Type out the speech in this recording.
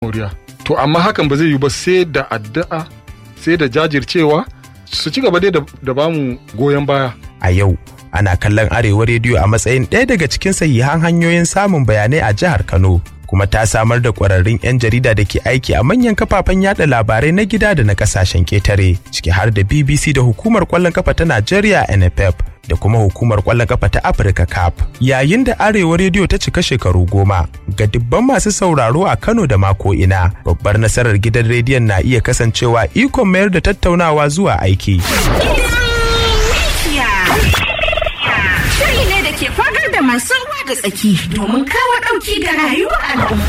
moriya to amma hakan ba zai yi ba sai da addu'a sai da jajircewa su ci gaba dai da bamu goyon baya a yau ana kallon arewa rediyo a matsayin ɗaya daga cikin sahihan hanyoyin samun bayanai a jihar kano kuma ta samar da ƙwararrun 'yan jarida da ke aiki a manyan kafafen yada labarai na gida da na ƙasashen ƙetare ciki har da bbc da hukumar ƙwallon kafa ta najeriya nff da kuma hukumar ƙwallon kafa ta afirka cap yayin da arewa rediyo ta cika shekaru goma ga dubban masu sauraro a kano da mako ina babbar nasarar gidan rediyon na iya kasancewa ikon mayar da tattaunawa zuwa aiki Shiri ne da ke fagar da masu ruwa da tsaki domin kawo ɗauki ga rayuwar al'umma.